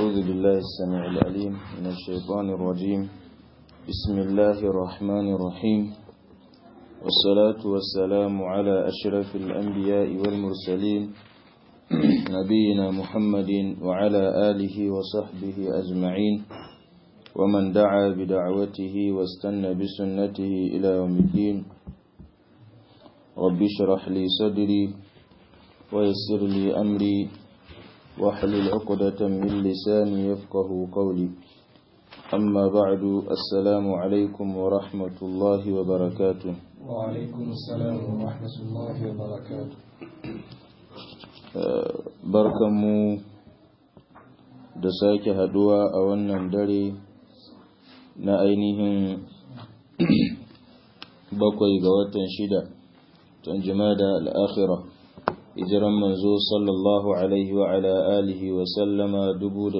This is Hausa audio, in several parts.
أعوذ بالله السميع العليم من الشيطان الرجيم بسم الله الرحمن الرحيم والصلاة والسلام على أشرف الأنبياء والمرسلين نبينا محمد وعلى آله وصحبه أجمعين ومن دعا بدعوته واستنى بسنته إلى يوم الدين رب اشرح لي صدري ويسر لي أمري واحلل عقدة من لساني يفقه قولي أما بعد السلام عليكم ورحمة الله وبركاته وعليكم السلام ورحمة الله وبركاته barkanmu da sake haduwa a wannan dare na ainihin bakwai ga watan shida tun da al'akhira hijiran manzo sallallahu alaihi wa ala alihi wa sallama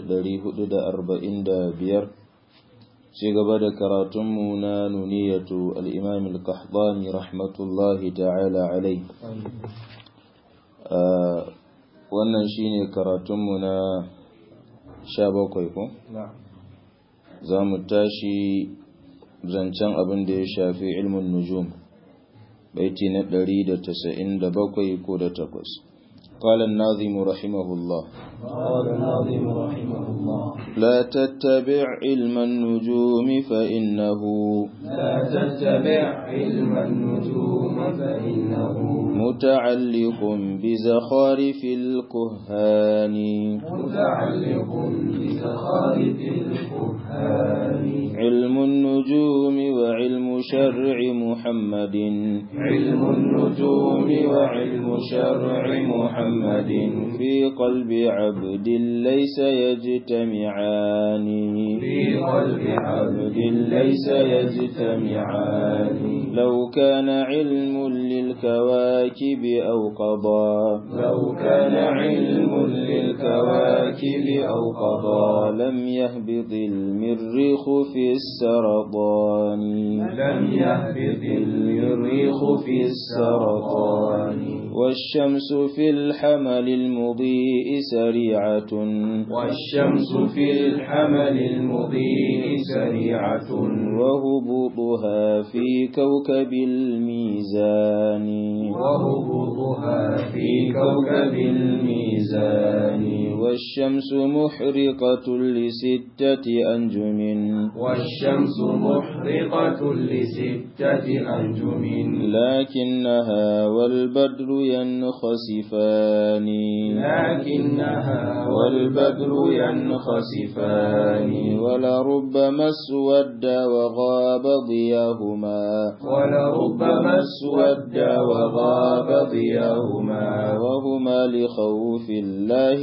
biyar. ci gaba da karatunmu na nuniyatu al'imam al-qahdani rahmatullahi ta'ala alai wannan shine karatunmu na sha bakwai ko? za mu tashi zancen abin da ya shafi ilmin nujum baiti na ɗari da tasa'in da bakwai ko da takwas قال الناظم رحمه الله قال الناظم رحمه الله لا تتبع علم النجوم فإنه لا تتبع علم النجوم فإنه متعلق بزخارف الكهان متعلق بزخارف الكهان علم النجوم وعلم شرع محمد علم النجوم وعلم شرع محمد في قلب عبد ليس يجتمعان في قلب عبد ليس يجتمعان لو كان علم للكواكب أو قضى لو كان علم للكواكب أو قضى لم يهبط المريخ في السرطان لم يهبط المريخ في السرطان والشمس في الحمل المضيء سريعة والشمس في الحمل المضيء سريعة وهبوطها في كوكب الميزان وهبوطها في كوكب الميزان والشمس محرقة لستة أنجم والشمس محرقة لستة أنجم لكنها والبدر ينخسفان لكنها والبدر ينخسفان ولربما اسود وغاب ضياهما ولربما اسود وغاب ضياهما وهما لخوف الله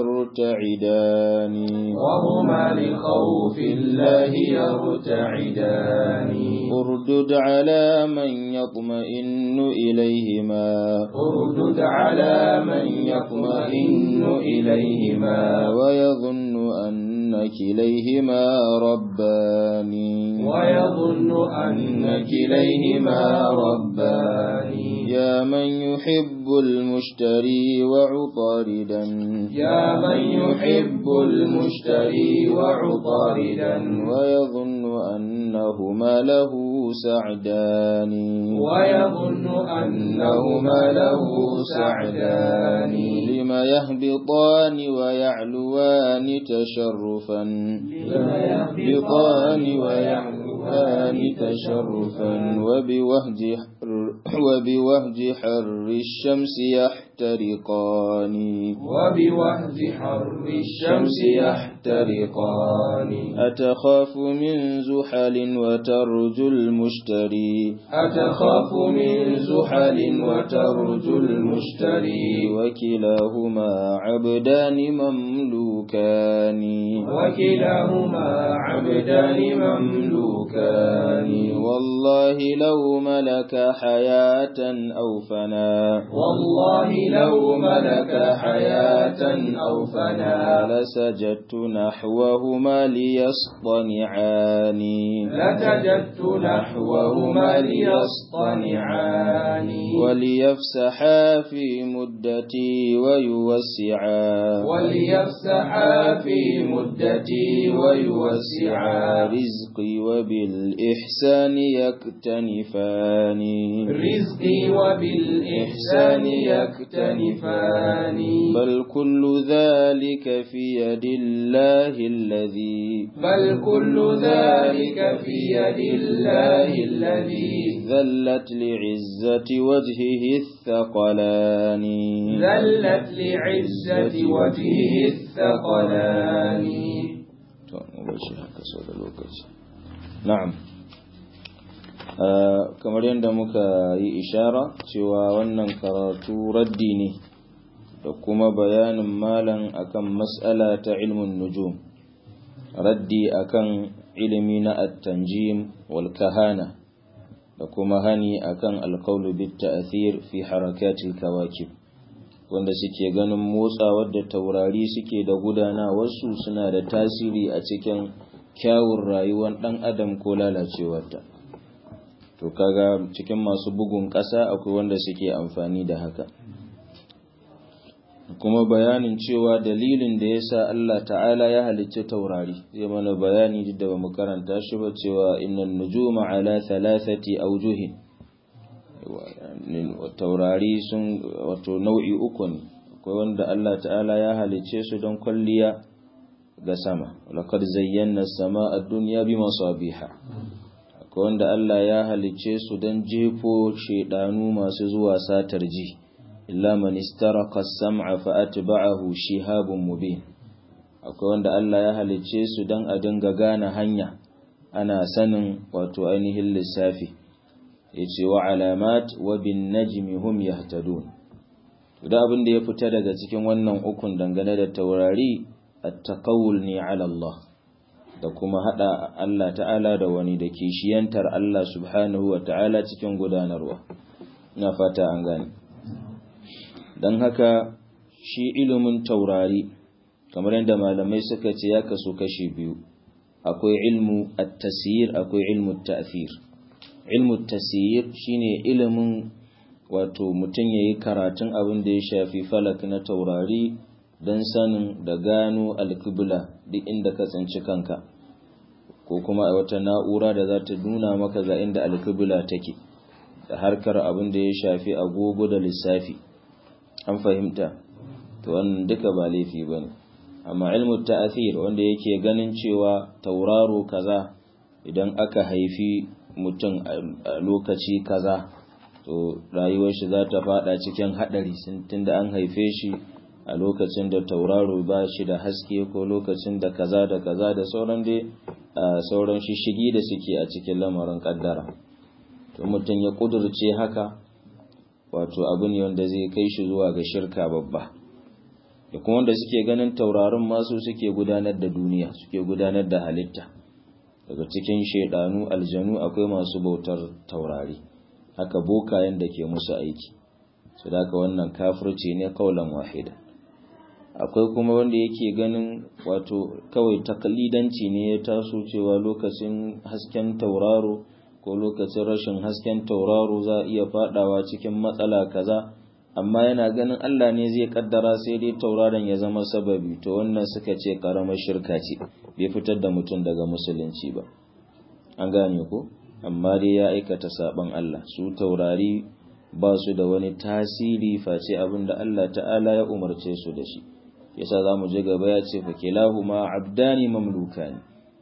يرتعدان وهما لخوف الله يرتعدان اردد على من يطمئن إليهما اردد على من يطمئن إليهما ويظن أن كليهما ربان ويظن أن كليهما ربان يا من يحب المشتري وعطاردا يا من يحب المشتري وعطاردا ويظن أنهما له سعدان ويظن أنهما له سعدان لما يهبطان ويعلوان تشرفا لما يهبطان ويعلوان تشرفا وبوهج حر وبوهج حر الشمس يحترقان وبوهج حر الشمس يحترقان أتخاف من زحل وترجو المشتري أتخاف من زحل وترجو المشتري وكلاهما عبدان مملوكان وكلاهما عبدان مملوكان والله لو ملك حياة أو فنا والله لو ملك حياة أو فنا لسجدت نحوهما ليصطنعاني لسجدت نحوهما ليصطنعاني وليفسحا في مدتي ويوسعا وليفسحا في مدتي ويوسعا رزقي وبالإحسان يكتنفان رزقي وبالإحسان يكتنفان بل كل ذلك في يد الله الذي بل كل ذلك في يد الله الذي ذلت لعزة وجهه الثقلان ذلت لعزة وجهه الثقلان na'am kamar yadda muka yi ishara cewa wannan karatu raddi ne da kuma bayanin malam akan mas'ala ta ilmin nujum raddi akan ilimi na at-tanjim wal kahana da kuma hani akan alqawlu bit ta'thir fi harakatil kawakib wanda suke ganin motsawar da taurari suke da gudanawarsu suna da tasiri a cikin kyawun rayuwar ɗan adam ko lalacewarta to kaga cikin masu bugun ƙasa akwai wanda suke amfani da haka kuma bayanin cewa dalilin da yasa Allah ta'ala ya halicci taurari zai mana bayani da ba mu karanta shi ba cewa innan nujuma ala thalathati awjuhin taurari sun wato nau'i uku ne akwai wanda Allah ta'ala ya halicce su don kwalliya ga sama laqad zayyana as-samaa ad-dunya bi masabiha akwai wanda Allah ya halicce su don jefo shedanu masu zuwa satar ji illa man istaraqa as-sam'a fa atba'ahu shihabun mubin akwai wanda Allah ya halicce su don a dinga gane hanya ana sanin wato ainihin lissafi yace wa alamat wa bin najmi hum yahtadun da abin da ya fita daga cikin wannan ukun dangane da taurari at-taqawul ni ala Allah da kuma hada Allah ta'ala da wani da kishiyantar Allah subhanahu wa ta'ala cikin gudanarwa ina fata an gane dan haka shi ilimin taurari kamar yadda malamai suka ce ya kaso kashi biyu akwai ilmu at-tasyir akwai ilmu at-ta'thir ilmu tasir shine ilimin wato mutum ya yi karatun abin da ya shafi falak na taurari don sanin da gano alkibla duk inda ka tsinci kanka ko kuma a wata na'ura da za ta nuna maka ga inda alkibla take da harkar abin da ya shafi agogo da lissafi an fahimta to wannan duka ba laifi ba ne amma ilmu ta'athir wanda yake ganin cewa tauraro kaza idan aka haifi mutum a lokaci kaza to rayuwar shi za ta fada cikin hadari tunda an haife shi a lokacin da tauraro ba shi da haske ko lokacin da kaza da kaza da sauran dai sauran shishigi da suke a cikin lamarin kaddara to mutum ya kudurce haka wato abu ne wanda zai kai shi zuwa ga shirka babba da kuma wanda suke ganin taurarin masu suke gudanar da duniya suke gudanar da halitta daga cikin shaidanu aljanu akwai masu bautar taurari haka bokayen da ke musu aiki su da wannan kafirci ne kaulan wahida akwai kuma wanda yake ganin wato kawai takalidanci ne ya taso cewa lokacin hasken tauraro ko lokacin rashin hasken tauraro za a iya fadawa cikin matsala kaza amma yana ganin Allah ne zai kaddara sai dai tauraron ya zama sababi to wannan suka ce karamar shirka ce bai fitar da mutum daga musulunci ba an gane ko amma dai ya aikata saban Allah su taurari ba su da wani tasiri face abin da Allah ta'ala ya umarce su da shi yasa za mu je gaba ya ce fa kilahuma abdani mamlukani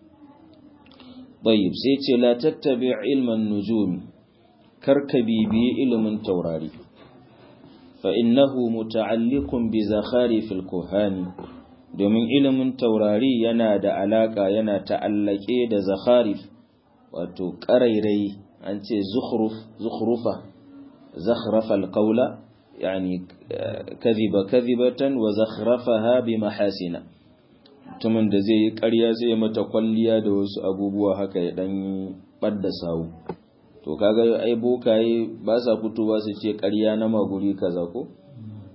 tayyib sai ce la tattabi ilman nujumi karka bibiyi ilimin taurari fa innahu muta'alliqun bi zakharifil kuhani domin ilimin taurari yana da alaka yana ta'allake da zakharif wato ƙarairai an ce zukhrufa zakhrafa alqawla yani kadhiba kadhibatan wa zakhrafaha bi mahasina mutumin da zai yi ƙarya sai mata kwalliya da wasu abubuwa haka ya dan badda sawu to kaga ai bokaye ba sa fitowa su ce ƙarya na maguri kaza ko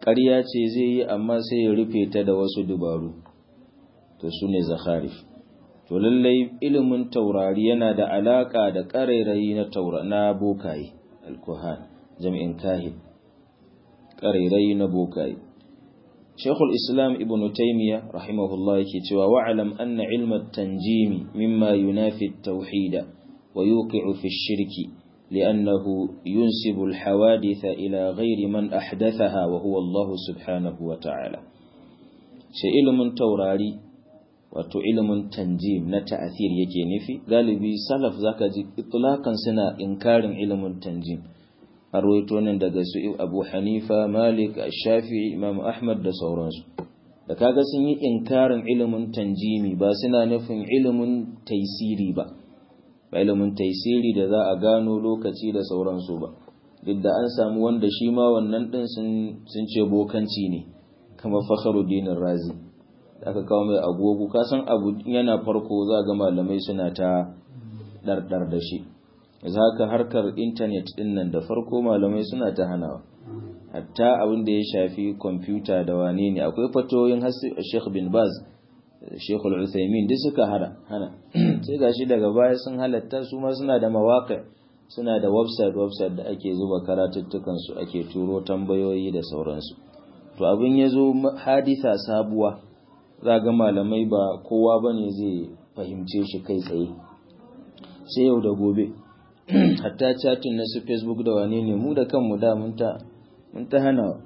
ƙarya ce zai yi amma sai ya rufe ta da wasu dubaru to su ne zakharif to lallai ilimin taurari yana da alaƙa da ƙarairayi na taura na bokaye alkuhan jami'in kahin ƙarairayi na bokaye shekul islam ibn taimiyya rahimahullah yake cewa wa'alam anna ilmat tanjimi mimma yunafi tauhida wa yuqi'u fi shirki لأنه ينسب الحوادث إلى غير من أحدثها وهو الله سبحانه وتعالى شيء علم توراري wato ilimin tanjim na ta'athir yake nufi galibi salaf zaka ji itlaqan suna inkarin ilimin tanjim arwaito nan daga su Abu Hanifa Malik Shafi'i Imam Ahmad da sauransu da kaga sun yi inkarin ilimin tanjimi ba suna nufin ilimin taisiri ba ba ilimin taisiri da za a gano lokaci da sauransu ba duk da an samu wanda shi ma wannan din sun ce bokanci ne kamar Fakhruddin Razi da aka kawo mai agogo ka san abu yana farko za ga malamai suna ta ɗarɗar da shi yanzu haka harkar intanet ɗin nan da farko malamai suna ta hanawa hatta abin da ya shafi kwamfuta da wane ne akwai fatoyin Sheikh bin Baz Sheikh Al-Uthaymin duk suka hana hana sai gashi daga baya sun halatta su ma suna da mawaƙa suna da website website da ake zuba karatuttukan su ake turo tambayoyi da sauransu to abin ya zo hadisa sabuwa za ga malamai ba kowa ba ne zai fahimce shi kai tsaye sai yau da gobe hatta chatin na su facebook da wane ne mu da kanmu da mun ta hana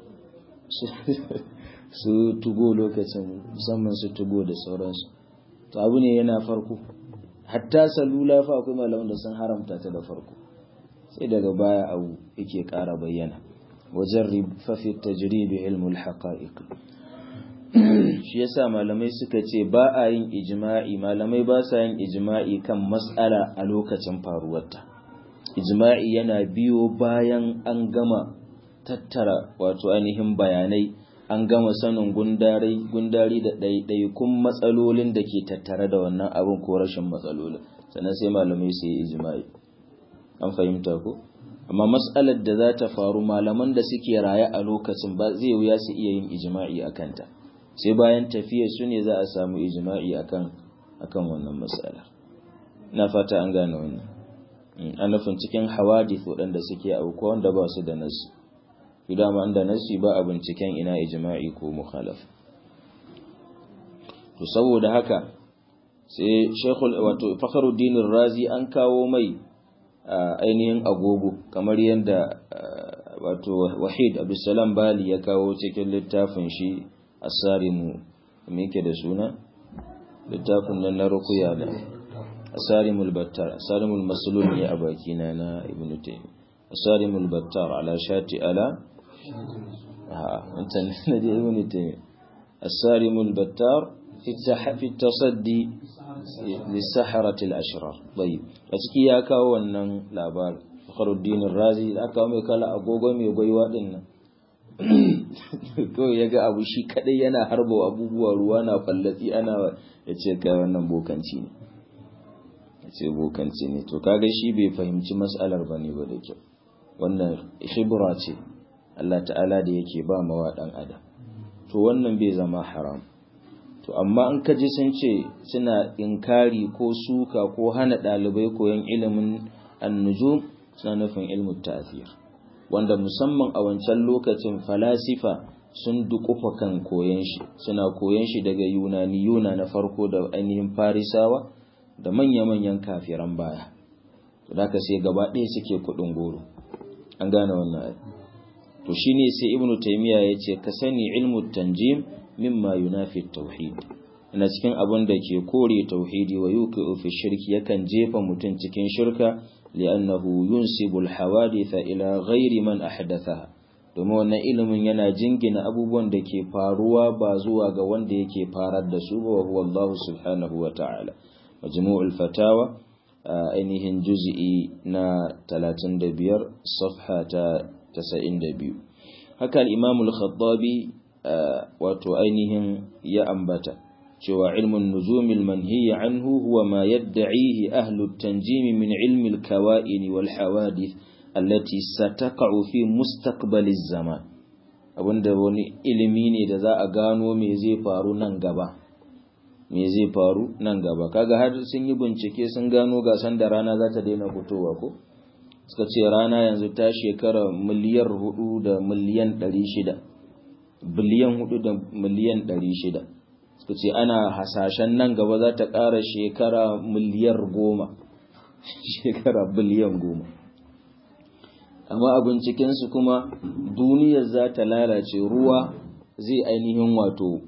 su tugo lokacin musamman su tugo da sauransu to abu ne yana farko hatta salula fa akwai malaman da sun haramta ta da farko sai daga baya abu yake ƙara bayyana wajen fafi tajribi ilmul haqa'iq shi yasa malamai suka ce ba a yin ijma'i malamai ba sa yin ijma'i kan mas'ala a lokacin faruwarta ijma'i yana biyo bayan an gama tattara wato ainihin bayanai an gama sanin gundari gundari da ɗaiɗaikun matsalolin da ke tattare da wannan abin ko rashin matsalolin sannan sai malamai su yi ijma'i an fahimta ko amma mas'alar da za ta faru malaman da suke raye a lokacin ba zai wuya su iya yin ijma'i a kanta sai bayan tafiya su ne za a samu ijma'i akan akan wannan mas'alar na fata an gane wannan an nufin cikin hawadith waɗanda suke aukuwa wanda ba su da nasu to dama inda nasi ba a binciken ina ijma'i ko mukhalaf to saboda haka sai shekul wato fakhruddin razi an kawo mai ainihin agogo kamar yadda wato wahid abdussalam bali ya kawo cikin littafin shi asarimu me yake da suna littafin nan na ruqya da asarimul battar asarimul maslul ne a bakina na ibnu taymi asarimul battar ala shati ala ha antan na da ibnu taymi asarimul battar في في التصدي للسحرة الأشرار طيب أتكي يا كاو wannan labar Fakhruddin Razi da aka mai kala agogo mai gwaiwa din nan ko yaga abu shi kadai yana harbo abubuwa ruwa na fallatsi ana yace kai wannan bokanci ne yace bokanci ne to kaga shi bai fahimci mas'alar bane ba da kyau wannan shibra ce Allah ta'ala da yake ba mawa dan adam to wannan bai zama haram to amma in ka ji sun ce suna inkari ko suka ko hana ɗalibai koyon ilimin annujum suna nufin ilmin ta'athir wanda musamman a wancan lokacin falasifa sun dukufa kan koyon shi suna koyon shi daga yunani yuna na farko da ainihin farisawa da manya-manyan kafiran baya to da sai gaba ɗaya suke kuɗin goro an gane wannan to shine sai ibnu taymiya yace ka sani ilmu tanjim mimma yunafi tauhid ina cikin abin da ke kore tauhidi wa yuqi'u fi shirki yakan jefa mutum cikin shirka li'annahu yunsibu al-hawadith ila ghairi man ahdathaha domin wannan ilimin yana jingina abubuwan da ke faruwa ba zuwa ga wanda yake farar da su ba huwa Allah subhanahu wa ta'ala majmu'ul fatawa ainihin juz'i na 35 safha ta 92 haka al-imam al-khattabi wato ainihin ya ambata cewa ilmin nuzumil manhiya anhu huwa ma yadda'ihi ahlu tanjim min ilmi al-kawa'in wal hawadith allati sataqa'u fi mustaqbal az-zaman abinda wani ilimi ne da za a gano me zai faru nan gaba me zai faru nan gaba kaga har sun yi bincike sun gano gasan da rana za ta daina fitowa ko suka ce rana yanzu ta shekara miliyar hudu da miliyan ɗari shida biliyan hudu da miliyan ɗari shida suka ce ana hasashen nan gaba za ta ƙara shekara miliyar goma shekara biliyan goma amma a bincikensu kuma duniyar za ta lalace ruwa zai ainihin wato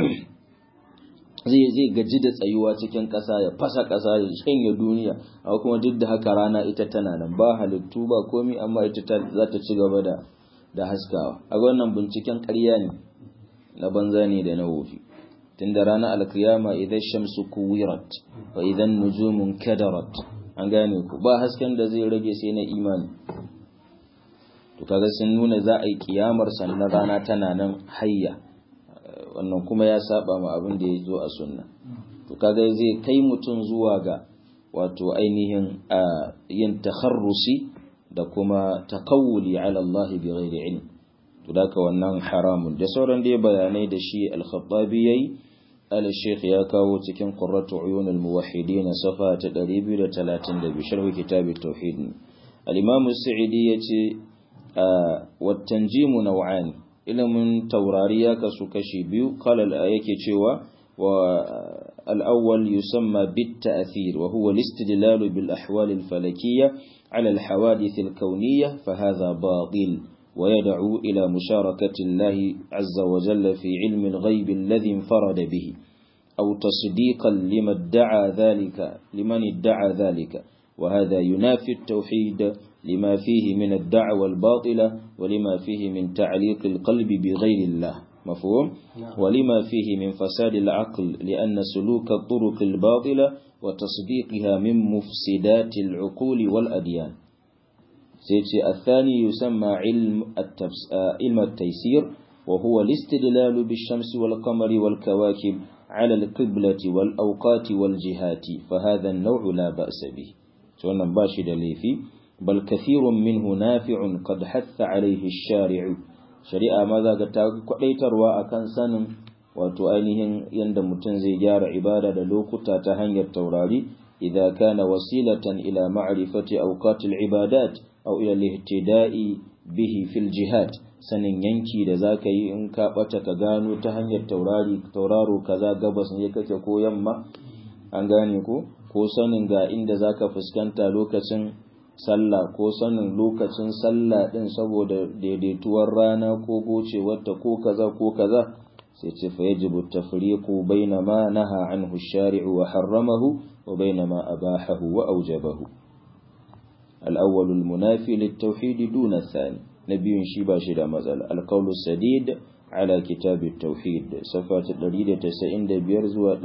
zai zai gaji da tsayuwa cikin ƙasa ya fasa ƙasa ya shanye duniya amma kuma duk da haka rana ita tana nan ba halittu ba komi amma ita za ta ci gaba da da haskawa a wannan binciken ƙarya ne na banza ne da na wofi tunda ranar alkiyama idan shamsu kuwirat wa idan nujumun kadarat an gane ku ba hasken da zai rage sai na imani to kaga sun nuna za a yi kiyamar sannan rana tana nan hayya wannan kuma ya saba ma abin da ya zo a sunna to kaga zai kai mutum zuwa ga wato ainihin yin takharrusi da kuma takawuli ala Allah bi ghairi ilm to daka wannan haramun da sauran dai bayanai da shi al-khattabi yayi al-sheikh ya kawo cikin qurratu uyun al-muwahhidin safa ta 232 sharh kitab at-tauhid al-imam as-sa'idi yace wa tanjimu naw'an ilimin taurari ya kasu kashi biyu qala yake cewa wa al-awwal yusamma bit-ta'thir wa huwa al-istidlal bil ahwal al-falakiyyah على الحوادث الكونية فهذا باطل ويدعو إلى مشاركة الله عز وجل في علم الغيب الذي انفرد به أو تصديقا لما ادعى ذلك لمن ادعى ذلك وهذا ينافي التوحيد لما فيه من الدعوى الباطلة ولما فيه من تعليق القلب بغير الله مفهوم ولما فيه من فساد العقل لأن سلوك الطرق الباطلة وتصديقها من مفسدات العقول والأديان سيتي الثاني يسمى علم, التفس... علم التيسير وهو الاستدلال بالشمس والقمر والكواكب على القبلة والأوقات والجهات فهذا النوع لا بأس به سواء باشد ليفي بل كثير منه نافع قد حث عليه الشارع shari'a ma za ka ta kwadaitarwa a kan sanin wato ainihin yadda mutum zai gyara ibada da lokuta ta hanyar taurari idan kana wasilatan ila ma'rifati awqatil ibadat aw ila al-ihtida'i bihi fil jihad sanin yanki da zaka yi in ka bata ka gano ta hanyar taurari tauraro kaza gabas ne kake ko yamma an gane ko ko sanin ga inda zaka fuskanta lokacin sallah ko sanin lokacin sallah din saboda daidaituwar rana ko gocewarta ko kaza ko kaza sai ce fa yajibu tafriqu baina ma naha anhu ash-shari'u wa harramahu wa baina ma abahahu wa awjabahu al-awwal al-munafi lit-tauhid duna ath-thani nabiyun shi ba shi da matsala al-qawl sadid ala kitab at-tauhid safa 195 zuwa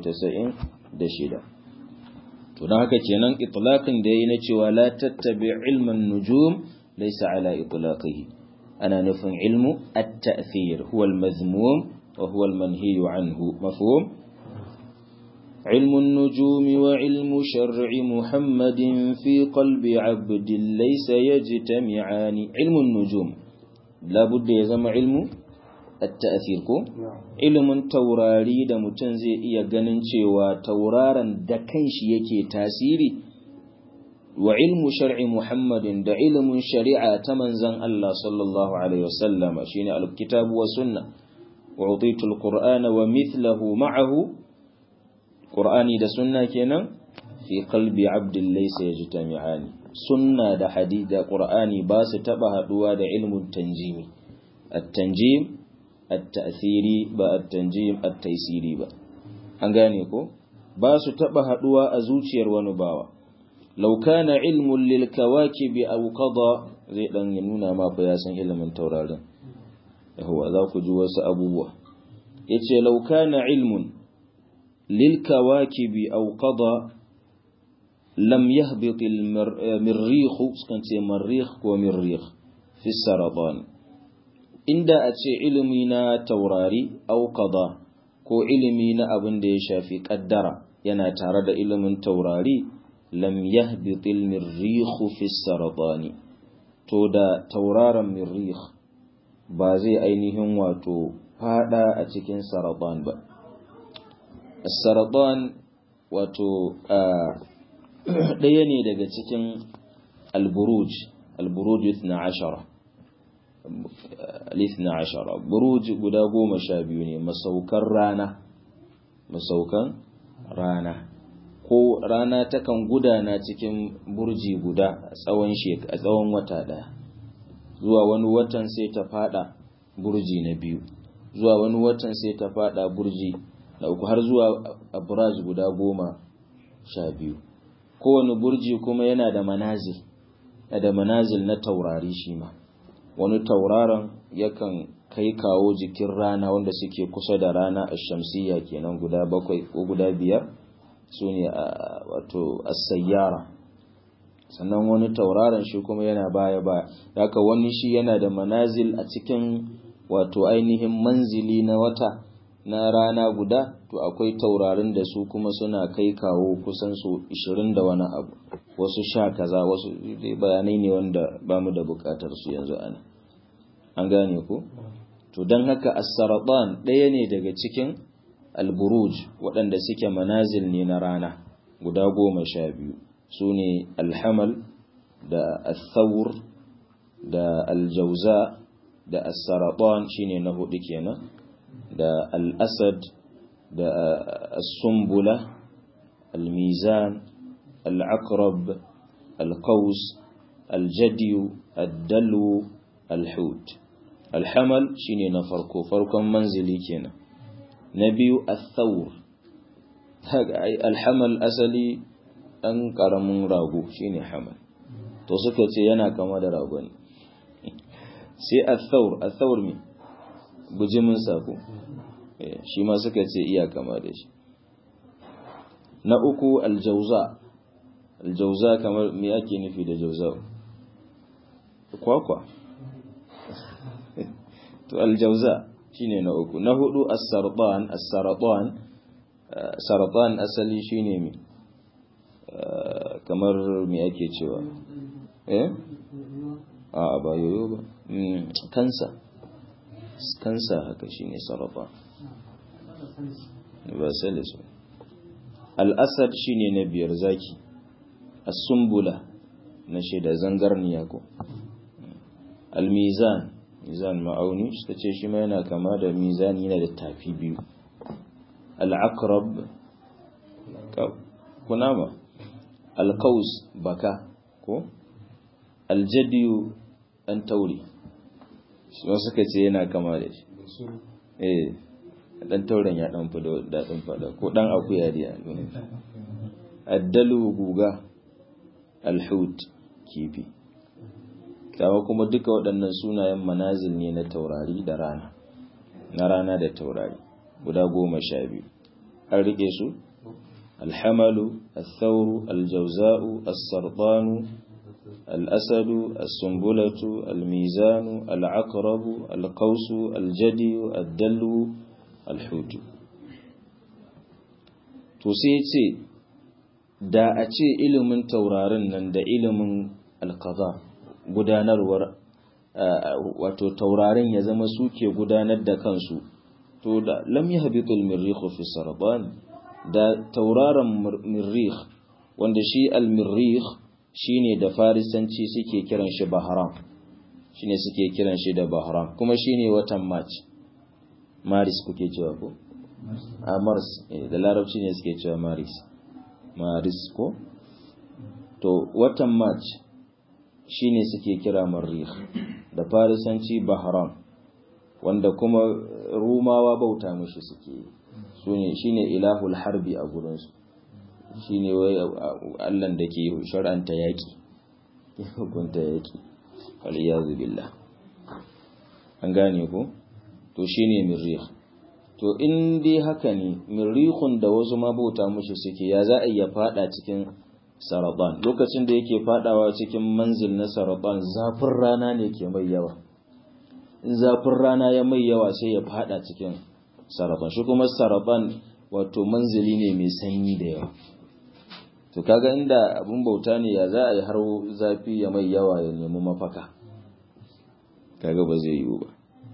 196 to don haka kenan itlaqin da yayi na cewa la tattabi ilman nujum laysa ala itlaqihi ana nufin ilmu at-ta'thir huwa al-mazmum wa huwa al-manhi anhu mafhum علم النجوم وعلم شرع محمد في قلب عبد ليس يجتمعان علم النجوم لا بد يزم علم التأثير ko ilimin taurari da mutum zai iya ganin cewa tauraron da kanshi yake tasiri wa ilmu shar'i Muhammadin da ilimin shari'a ta manzon Allah sallallahu alaihi wasallam shine alkitabu wa sunna wa utitu alqur'ana wa mithluhu ma'ahu qur'ani da sunna kenan fi qalbi abdin laysa yajtami'ani sunna da hadith da qur'ani ba su taba haduwa da ilmun tanjimi at-tanjim at-ta'thiri ba at-tanjim at-taysiri ba an gane ko ba su taba haduwa a zuciyar wani bawa law kana ilmun lil kawakibi aw qada zai dan nuna ma fa ya san ilimin taurarin yawa za ku ji wasu abubuwa yace law kana ilmun lil kawakibi aw qada lam yahbit al-mirrikh sukan ce marrikh ko mirrikh fi saratan inda a ce ilimi na taurari au qada ko ilimi na abin da ya shafi kaddara yana tare da ilimin taurari lam yahbitil mirrikh fi saratani to da tauraron mirrikh ba zai ainihin wato fada a cikin saratan ba saratan wato ɗaya ne daga cikin alburuj alburuj na ashara na ashara buruj guda goma sha biyu ne masaukan rana masaukan rana ko rana takan gudana cikin burji guda a tsawon a tsawon wata ɗaya zuwa wani watan sai ta fada burji na biyu zuwa wani watan sai ta fada burji na uku har zuwa abraj guda goma sha biyu kowane burji kuma yana da manazil da manazil na taurari shi ma wani tauraron yakan kai kawo jikin rana wanda suke kusa da rana a shamsiyya kenan guda bakwai ko guda biyar su ne wato asayyara sannan wani tauraron shi kuma yana baya baya haka wani shi yana da manazil a cikin wato ainihin manzili na wata na rana guda to akwai taurarin da su kuma suna kai kawo kusan su 20 da wani abu wasu sha kaza wasu bayanai ne wanda ba mu da bukatar su yanzu ana an gane ku to don haka as-saratan ɗaya ne daga cikin al-buruj waɗanda suke manazil ne na rana guda goma sha biyu su ne alhamal da al-thawr da al-jauza da as-saratan shine na hudu kenan da al-asad da as-sumbula al-mizan al-aqrab al-qaus al-jadyu ad-dalw al-hut al-hamal shine na farko farkon manzili kenan na biyu al-thawr al-hamal asali dan karamin rago shine hamal to suka ce yana kama da rago ne sai al-thawr al-thawr me bujimin sako shi ma suka ce iya kama da shi na uku aljauza aljauza kamar me ake nufi da jauza kwakwa to aljauza shine na uku na hudu as-sartan as-saratan saratan asali shine me kamar me ake cewa eh a ba yoyo ba kansa kansa haka shine sarrafa ba salisu al'asad shine na biyar zaki as-sumbula na shida zangarniya ko al-mizan mizan ma'auni suka ce shi ma yana kama da mizan yana da tafi biyu al-aqrab kunama al-qaus baka ko al-jadiyu an tauri shi suka ce yana kama da shi eh dan tauren ya dan fado dadin fada ko dan akuya da addalu guga alhut kifi kawo kuma duka waɗannan sunayen manazil ne na taurari da rana na rana da taurari guda goma sha biyu an rike su alhamalu الثور الجوزاء السرطان الأسد السنبلة الميزان العقرب القوس الجدي الدلو الحوت to sai ce da a ce ilimin taurarin nan da ilimin alkaza gudanarwar wato taurarin ya zama suke gudanar da kansu to da lam yahbitul mirrikh fi sarban da tauraron mirrikh wanda shi al-mirrikh shine da farisanci suke kiran shi bahram shine suke kiran shi da bahram kuma shine watan march maris kuke cewa ko a mars da larabci ne suke cewa maris maris ko to watan march shine suke kira marrikh da farisanci bahram wanda kuma rumawa bauta mushi suke sune shine ilahul harbi a gurinsu shine wai allan da ke shar'anta yaki hukunta yaki waliyazu billah an gane ko to shine mirrikh to in dai haka ne mirrikhun da wasu mabauta mushi suke ya za a iya fada cikin saratan lokacin da yake fadawa cikin manzil na saratan zafin rana ne ke mai yawa in zafin rana ya mai yawa sai ya fada cikin saratan shi kuma saratan wato manzili ne mai sanyi da yawa to kaga inda abun bauta ne ya za a yi har zafi ya mai yawa ya nemi mafaka kaga ba zai yiwu ba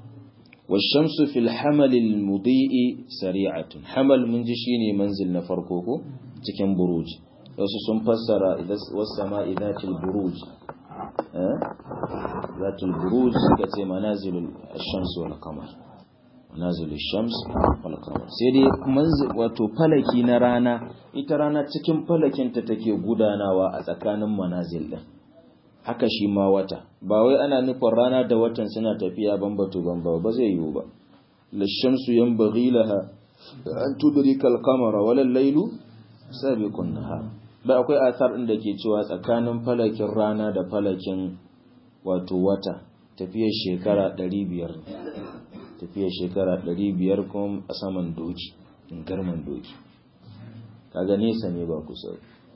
والشمس في الحمل المضيء سريعة حمل من جشيني منزل نفرقوكو cikin buruj wasu sun fassara wasama idatul buruj zatul buruj suka ce manazilul shams wal qamar manazilul shams wal qamar sai dai wato falaki na rana ita rana cikin falakinta take gudanawa a tsakanin manazil din haka shi ma wata ba wai ana nufin rana da watan suna tafiya bambatu bamba ba zai yiwu ba lashamsu yanbaghi laha an tudrika al-qamara wala al-laylu sabiqun nahar ba akwai athar din da ke cewa tsakanin falakin rana da falakin wato wata tafiyar shekara 500 tafiyar shekara 500 kuma a saman doki in garman doki kaga nesa ne ba kusa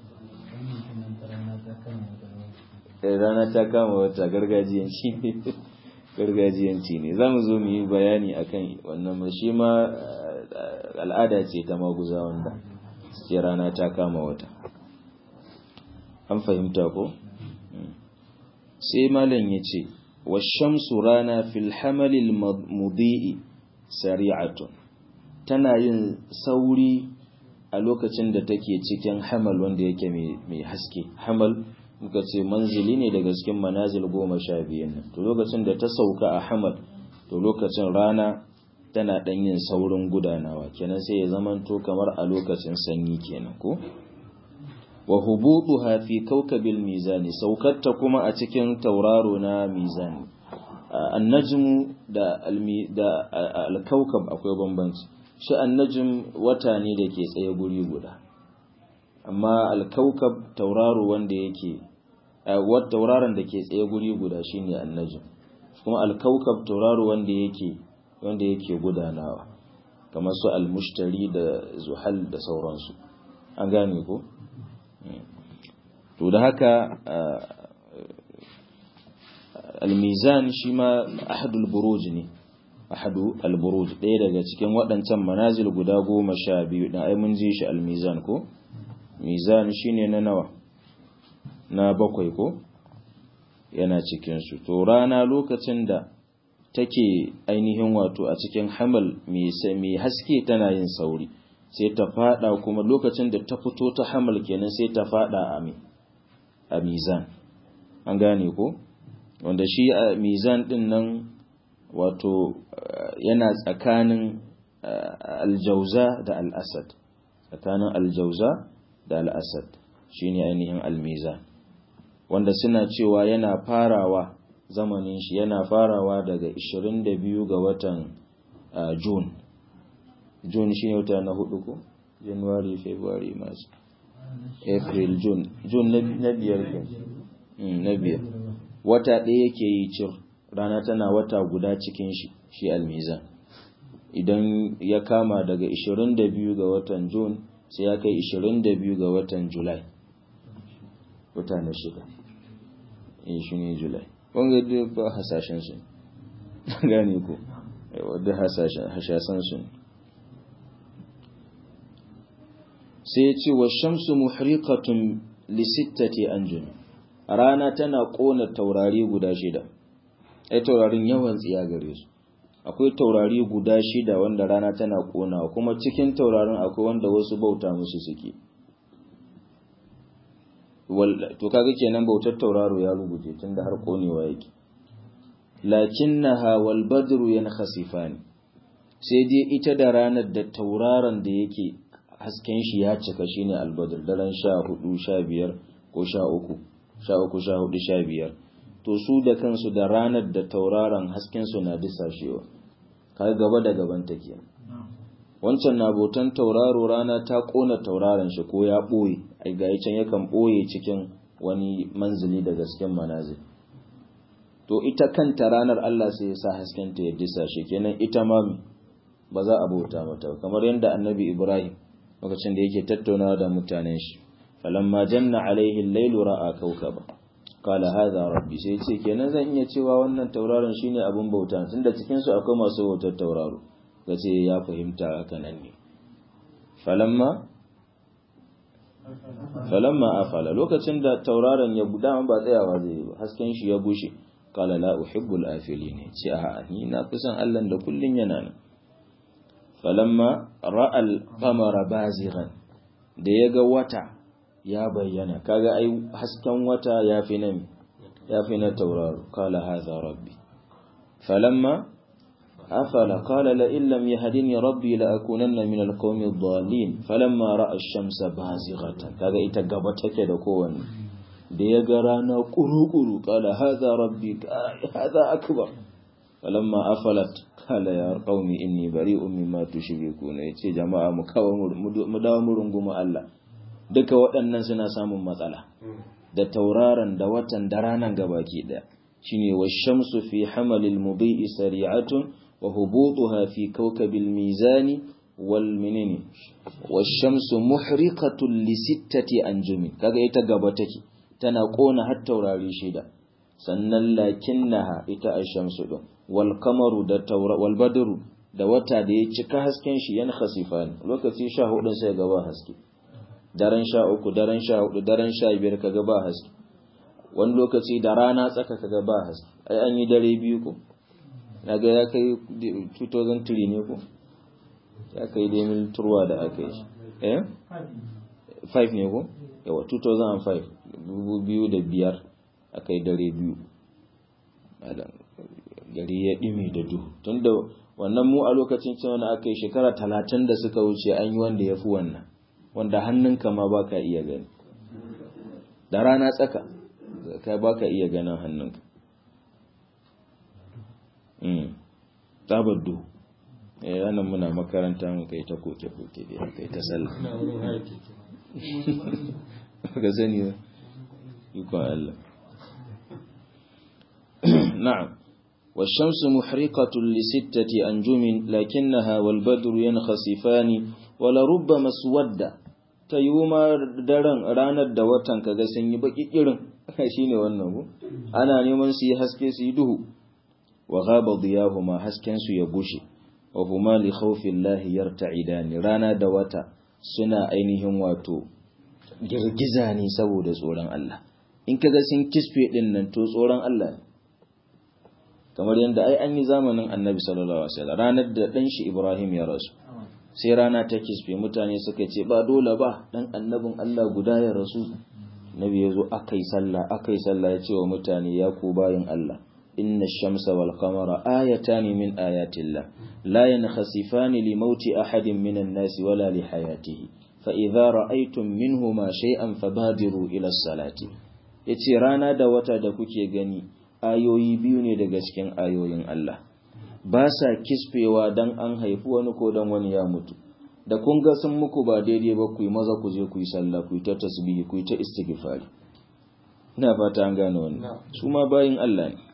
rana ta kama wata gargajiyanci ne gargajiyanci ne za mu zo mu yi bayani akan wannan shi ma al'ada ce ta maguza wanda suke rana ta kama wata an fahimta ko sai malam ya ce washamsu rana fil hamalil mudi'i sari'atun tana yin sauri a lokacin da take cikin hamal wanda yake mai haske hamal muka ce manzili ne daga cikin manazil goma sha biyun nan to lokacin da ta sauka a hamad to lokacin rana tana ɗan yin saurin gudanawa kenan sai ya zamanto kamar a lokacin sanyi kenan ko wa hubutuha fi kawkabil mizani saukarta kuma a cikin tauraro na mizani annajmu da da alkaukab akwai bambanci shi annajm wata ne da ke tsaye guri guda amma alkaukab tauraro wanda yake tauraron da ke tsaye guri guda shine annajm kuma alkaukab tauraro wanda yake wanda yake gudanawa kamar su almushtari da zuhal da sauransu an gane ko to da haka almizan shi ma ahadul buruj ne ahadu alburuj ɗaya daga cikin waɗancan manazil guda goma sha biyu ɗan ai mun ji shi almizan ko mizan shine na nawa na bakwai ko yana cikinsu to rana lokacin da take ainihin wato a cikin hamal mai haske tana yin sauri sai ta fada kuma lokacin da ta fito ta hamal kenan sai ta fada a mizan an gane ko wanda shi a mizan din nan wato yana tsakanin aljauza da al'asad tsakanin aljauza da al'asad shine ainihin almizan wanda suna cewa yana farawa zamanin shi yana farawa daga 22 ga watan June. June shi ne wata na hudu ko? January, February, March, April, June. June na biyar na biyar. Wata ɗaya yake yi cir, rana tana wata guda cikin shi, shi almizan. Idan ya kama daga 22 ga watan June sai ya kai 22 ga watan July. Wata na shida. shi ne July. wanga duk ba hasashen su gane ku wadda hasashen su sai ya ce wa shamsu muhriqatun li sittati anjum rana tana kona taurari guda shida ai taurarin yawan tsiya gare su akwai taurari guda shida wanda rana tana kona kuma cikin taurarin akwai wanda wasu bauta musu suke to kaga kenan bautar tauraro ya rubuce tunda har konewa yake lakinnaha wal badru yankhasifani sai dai ita da ranar da tauraron da yake hasken shi ya cika shine albadr daren 14 15 ko 13 13 14 15 to su da kansu da ranar da tauraron hasken su na disashewa kaga gaba da gaban take wancan na botan tauraro rana ta kona tauraron shi ko ya ɓoye ai ga can yakan ɓoye cikin wani manzili daga cikin manazil to ita kanta ranar Allah sai ya sa haskenta ya disa shi kenan ita ma ba za a bauta mata kamar yadda annabi Ibrahim lokacin da yake tattaunawa da mutanen shi falamma janna alaihi al-lailu ra'a kawkaba qala hadha rabbi sai ce kenan zan iya cewa wannan tauraron shine abun bauta tunda cikin su akwai masu bautar tauraro gace ya fahimta haka nan ne falamma falamma afala lokacin da tauraron ya dama ba tsayawa zai yi ba hasken shi ya bushe qala la uhibbu al-afilin ce a ni na fi son Allah da kullun yana nan falamma ra'a al-qamara bazighan da yaga wata ya bayyana kaga ai hasken wata yafi nan yafi na tauraro qala hadha rabbi falamma أفل قال لئن لم يهدني ربي لأكونن من القوم الضالين فلما رأى الشمس بازغة كذا إتقبتك دكوان da ya ga rana ƙuru-ƙuru ƙala haza rabbi haza akbar falamma afalat kala ya qaumi inni bari'un mimma tushrikuna yace jama'a mu kawo mu dawo mu runguma Allah duka waɗannan suna samun matsala da tauraron da watan da ranan gabaki daya shine wash-shamsu fi hamalil mudhi'i sari'atun wa hubutuha fi kawkabil mizani wal minini wash-shamsu muhriqatun li sittati anjumi kaga ita gaba take tana kona har taurari shida sannan lakinnaha ita ash-shamsu din wal qamaru da taura wal badru da wata da ya cika hasken shi yan khasifan lokaci 14 sai gaba haske daren 13 daren 14 daren 15 kaga ba haske wani lokaci da rana tsaka kaga ba haske ai an yi dare biyu ko naga ya kai 2003 ne ko ya kai dai mil turwa da aka yi eh 5 ne ko yawa 2005 biyu da biyar aka yi dare biyu gari ya ɗimi da duhu tun da wannan mu a lokacin cewa na aka yi shekara talatin da suka wuce an yi wanda ya fi wannan wanda hannunka ma ba ka iya gani da rana tsaka kai ba ka iya ganin hannunka tsabar duhu yanan muna makaranta mu kai ta koke-koke da kai ta sallah ka sani ba ikon Allah na'am والشمس محرقة لستة أنجم لكنها والبدر ينخسفان ولربما اسود تيوما daren ranar da watan kaga sun yi baki irin shine wannan ko ana neman su yi haske su yi duhu wa ghaba diyahuma hasken su ya gushe wa huma li khawfillahi yarta'idani rana da wata suna ainihin wato girgiza ne saboda tsoron Allah in kaga sun kisfe din nan to tsoron Allah ne kamar yadda ai an yi zamanin annabi sallallahu alaihi wasallam ranar da dan shi Ibrahim ya rasu sai rana ta kisfe mutane suka ce ba dole ba dan annabin Allah guda ya rasu nabi ya zo akai sallah akai sallah ya ce wa mutane ya ku bayin Allah inna shamsa wal qamara ayatan min ayatillah la yankhasifani li mauti ahadin minan nasi wala li hayatihi fa idza ra'aytum minhuma shay'an fabadiru ila salati yace rana da wata da kuke gani ayoyi biyu ne daga cikin ayoyin Allah ba sa kisfewa dan an haifi wani ko dan wani ya mutu da kun ga sun muku ba daidai ba ku yi maza ku je ku yi sallah ku yi ta tasbihi ku yi ta istighfari ina fata an gane wannan su ma bayin Allah ne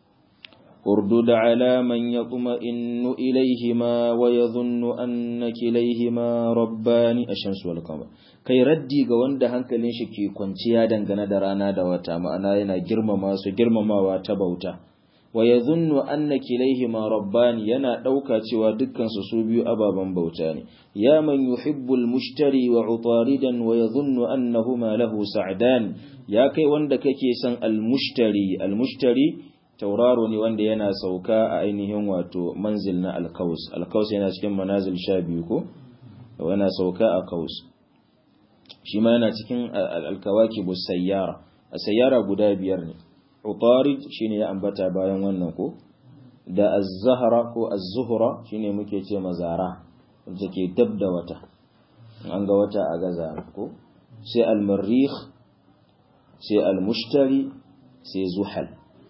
اردد على من يطمئن إليهما ويظن أن كليهما ربان الشمس والقمر kai raddi ga wanda hankalin shi ke kwanciya dangane da rana da wata ma'ana yana girmama su girmamawa ta bauta wa yadhunnu anna kilayhima rabbani yana dauka cewa dukkan su su biyu ababan bauta ne ya man yuhibbul mushtari wa utaridan wa yadhunnu annahuma lahu sa'dan ya kai wanda kake son al mushtari al mushtari tauraro ne wanda yana sauka a ainihin wato manzil na alkaus alkaus yana cikin manazil sha biyu ko yana sauka a kaus shi ma yana cikin alkawaki bu sayyara a sayyara guda biyar ne utarid shine ya ambata bayan wannan ko da az-zahra ko az-zuhra shine muke ce mazara wanda ke dab da wata an ga wata a gaza ko sai al-marrikh sai al-mushtari sai zuhal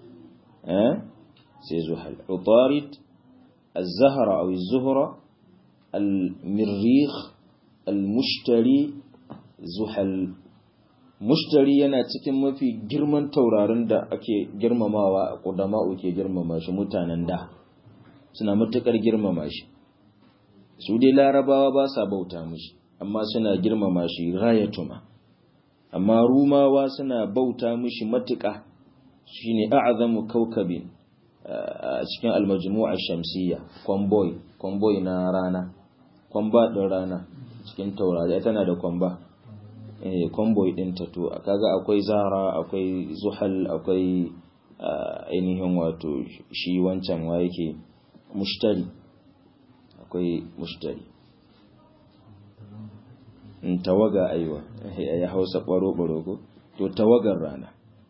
sai zuhal utarid الزهرة أو الزهرة المريخ المشتري zuhal mushtari yana cikin mafi girman taurarin da ake girmamawa a ƙudama'u ke girmama shi mutanen da suna matuƙar girmama shi su dai larabawa ba sa bauta mushi amma suna girmama shi rayatuma amma rumawa suna bauta mushi matuƙa shine a'zamu kaukabin a cikin almajmu'a shamsiyya kwamboy kwamboy na rana kwamba ɗin rana cikin taurari tana da kwamba eh kwamboy ɗin ta to kaga akwai zara akwai zuhal akwai ainihin wato shi wancan wa yake mushtari akwai mushtari in tawaga aiwa ya hausa ɓaro-ɓaro ko to tawagar rana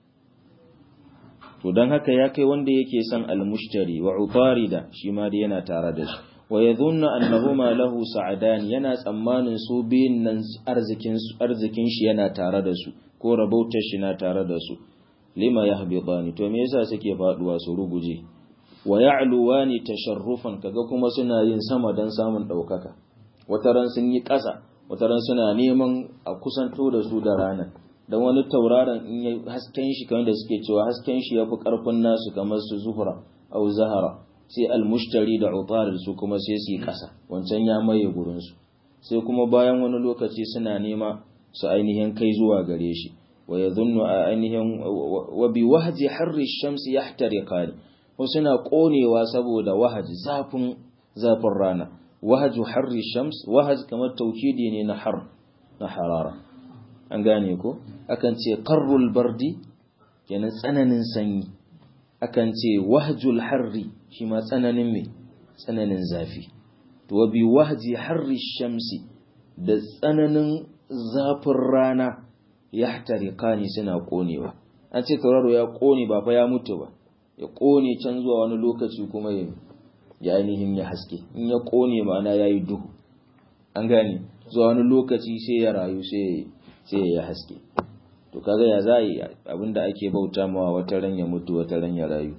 to don haka ya kai wanda yake son almushtari wa utarida shi ma da yana tare da shi wa yadhunnu annahuma lahu sa'adan yana tsammanin su biyun nan arzikin arzikin shi yana tare da su ko rabautar shi na tare da su lima yahbitani to me yasa suke faduwa su ruguje wa ya'luwani tasharrufan kaga kuma suna yin sama dan samun daukaka wataran sun yi ƙasa wataran suna neman a kusanto da su da ranar dan wani tauraron in ya hasken shi kamar da suke cewa hasken shi yafi karfin nasu kamar su zuhra au zahara sai almushtari da utarir su kuma sai su yi ƙasa wancan ya maye gurin su sai kuma bayan wani lokaci suna nema su ainihin kai zuwa gare shi wa yadhunnu ainihin wa bi wahji harri shamsi yahtariqan ko suna konewa saboda wahaji zafin zafin rana wahaju harri shams wahaj kamar taukidi ne na har na harara an gane ko akan ce qarrul bardi kenan tsananin sanyi akan ce wahjul harri shi ma tsananin me tsananin zafi to wa bi wahji harri shamsi da tsananin zafin rana yahtariqani suna konewa an ce tauraro ya kone ba fa ya mutu ba ya kone can zuwa wani lokaci kuma ya ya ainihin ya haske in ya kone ma'ana ya yi duhu an gane zuwa wani lokaci sai ya rayu sai ya haske to kaga ya za yi abinda ake bauta mawa wata ran ya mutu wata ran ya rayu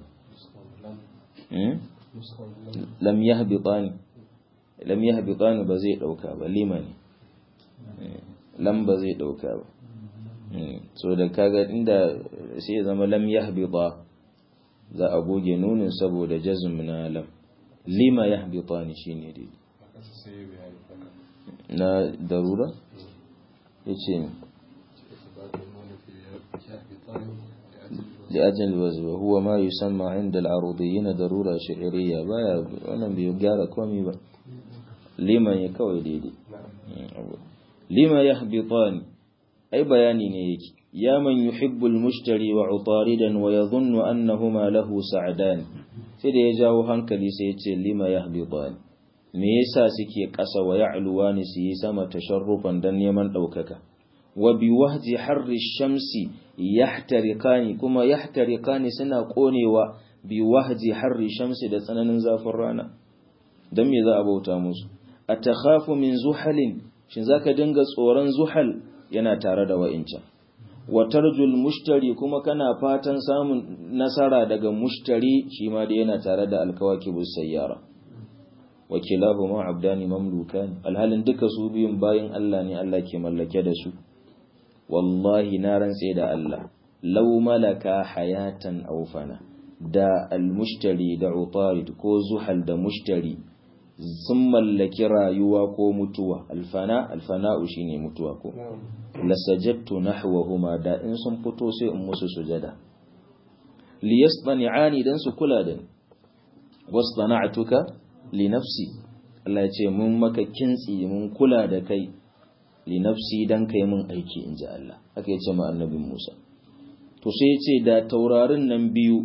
lam yahbitani lam yahbitani ba zai dauka ba limani lam ba zai dauka ba so da kaga inda sai ya zama lam yahbita za a goge nunin saboda jazm na lam lima yahbitani shine dai na darura yace لأجل الوزن وهو ما يسمى عند العروضيين ضرورة شعرية بايا وانا بيقال كومي با لما يكوي ديدي لما يهبطان أي بياني نيك يا من يحب المشتري وعطاردا ويظن أنهما له سعدان سيدي يجاو هنكلي سيتي لما يهبطان me yasa suke ƙasa wa ya'luwani su yi sama tasharrufan dan neman ɗaukaka wa bi wahji harri shamsi yahtariqani kuma yahtariqani suna konewa bi wahji harri shamsi da tsananin zafin rana dan me za a bauta musu atakhafu min zuhalin shin zaka dinga tsoron zuhal yana tare da wa'incan wa tarjul mushtari kuma kana fatan samun nasara daga mushtari shi ma da yana tare da alkawakibus sayyara wa kilahuma abdani mamlukan alhalin duka su biyun bayin Allah ne Allah ke mallake da su wallahi na rantse da Allah law malaka hayatan aw fana da almushtari da utarid ko zuhal da mushtari sun mallaki rayuwa ko mutuwa alfana alfana'u shine mutuwa ko lasajadtu nahwahuma da in sun fito sai in musu sujada liyasdani'ani dan su kula da ni wasdana'tuka li nafsi Allah ya ce mun maka kintsi mun kula da kai li nafsi dan kai mun aiki in ji Allah haka ya ce ma annabin Musa to sai ya ce da taurarin nan biyu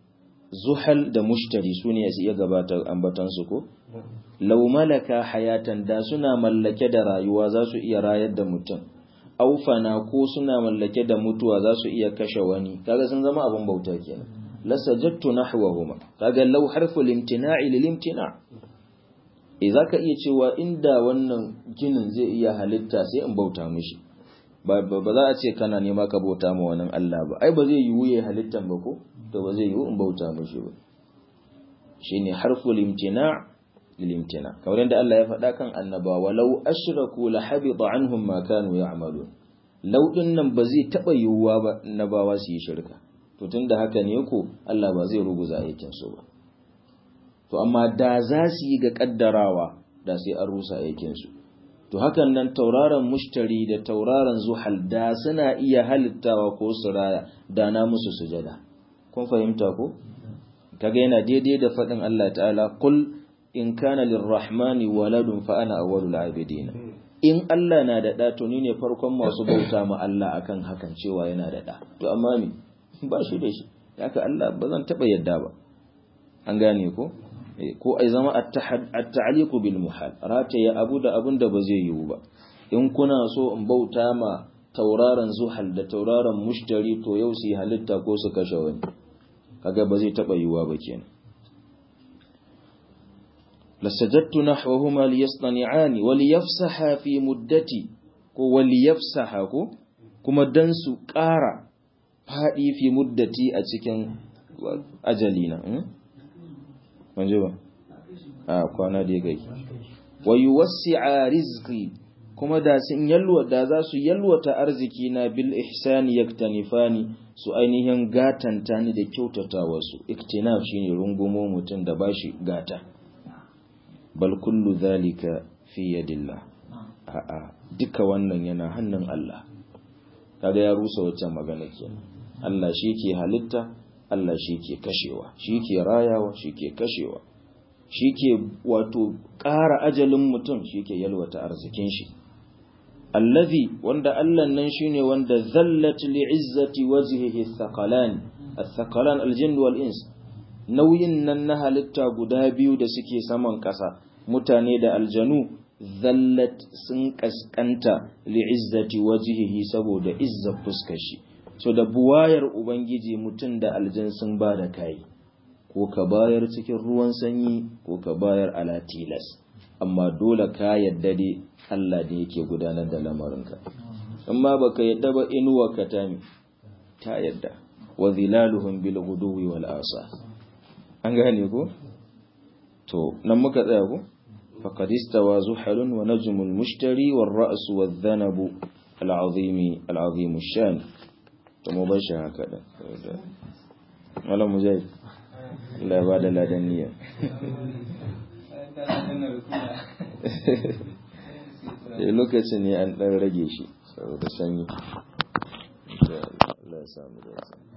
zuhal da mushtari su ne su iya gabatar ambatan su ko law malaka hayatan da suna mallake da rayuwa za su iya rayar da mutum aufana ko suna mallake da mutuwa za su iya kashe wani kaga sun zama abin bauta kenan lasajattu nahwahuma kaga law harfu limtina'i lil imtina' eh zaka iya cewa inda wannan ginin zai iya halitta sai in bauta mishi ba ba za a ce kana nema ka bauta ma wannan Allah ba ai ba zai yiwu yayi halittan ba ko to ba zai yiwu in bauta mishi ba shine harfu limtina' lil imtina' kamar yadda Allah ya faɗa kan annaba walau ashraku la habita anhum ma kanu ya'malun law nan ba zai taba yiwuwa ba annabawa su yi shirka to tunda haka ne ko Allah ba zai ruguza aikin su ba to amma da za su yi ga kaddarawa da sai an rusa aikinsu to hakan nan tauraron mushtari da tauraron zuhal da suna iya halittawa ko su raya da na musu sujada kun fahimta ko kaga yana daidai da faɗin Allah ta'ala kul in kana lirrahmani waladun fa ana awwalul abidin in Allah na da ɗa to ni ne farkon masu bauta ma Allah akan hakan cewa yana da ɗa to amma me ba shi da shi haka Allah ba zan taba yadda ba an gane ko ko ai zama at-ta'liqu bil muhal rataye abu da abun da ba zai yiwu ba in kuna so in bauta ma tauraron zuhal da tauraron mushtari to yau su yi halitta ko su kashe wani kaga ba zai taba yiwuwa ba kenan lasajattu nahwahuma liyastani'ani wa liyafsaha fi muddati ko wa liyafsaha ko kuma dan su ƙara faɗi fi muddati a cikin ajalina manje ba a kwana da ya kai wa yuwassi'a rizqi kuma da sun yalwa da za su yalwata arziki na bil ihsani yaktanifani su ainihin gatanta ni da kyautata wasu iktinaf shine rungumo mutum da bashi gata bal kullu zalika fi yadillah a'a duka wannan yana hannun Allah kaga ya rusa wacce magana kenan Allah shi ke halitta Allah shi ke kashewa shi ke rayawa shi ke kashewa shi ke wato ƙara ajalin mutum shi ke yalwata arzikin shi allazi wanda Allah nan shine wanda zallat li'izzati wajhihi thaqalan athqalan aljinn wal ins nauyin nan na halitta guda biyu da suke saman ƙasa mutane da aljanu zallat sun kaskanta li'izzati wajhihi saboda izzar fuskar shi so da buwayar ubangiji mutum da aljan sun ba da kai ko ka bayar cikin ruwan sanyi ko ka bayar ala tilas amma dole ka yadda dai Allah da yake gudanar da lamarinka amma baka yadda ba inuwa ka ta ta yadda wa zilaluhum bil ghuduwi wal asa an gane ko to nan muka tsaya ko faqad istawa zuhalun wa najmul mushtari war ra's wal dhanabu al azimi al azim shan to mu bar shi haka da malam mujahid Allah ya bada ladan niyya lokacin ne an ɗan rage shi saboda sanyi Allah ya samu da